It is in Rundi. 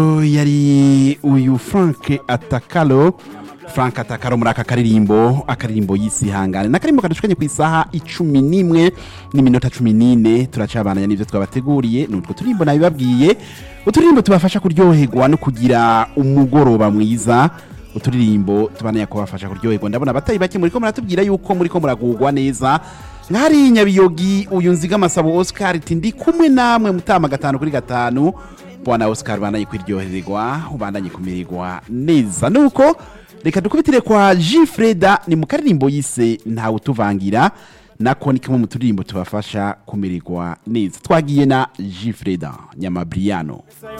yari uyu frank atakalo frank atakalo muri aka karirimbo akaririmbo y'isihangane n'akarimbo kadushukanye ku isaha icumi n'imwe n'iminota cumi n'ine turacabananya n'ibyo twabateguriye ni utwo turirimbo nabibabwiye uturirimbo tubafasha kuryoherwa no kugira umugoroba mwiza uturirimbo tubananya kubafasha kuryoherwa ndabona abatari bake muriko muratubwira yuko muriko muragugwa neza nk'ari nyabiyogi uyu nziga amasabo oscar iti ndi kumwe namwe mutama gatanu kuri gatanu bwana oscar ubandanye kwiryohererwa ubandanye kumererwa neza nuko reka dukubitire kwa jifreda ni mu karirimbo yise ntawe utuvangira nako ni kamwe mu turirimbo tubafasha kumererwa neza twagiye na jifreda nyamabriyano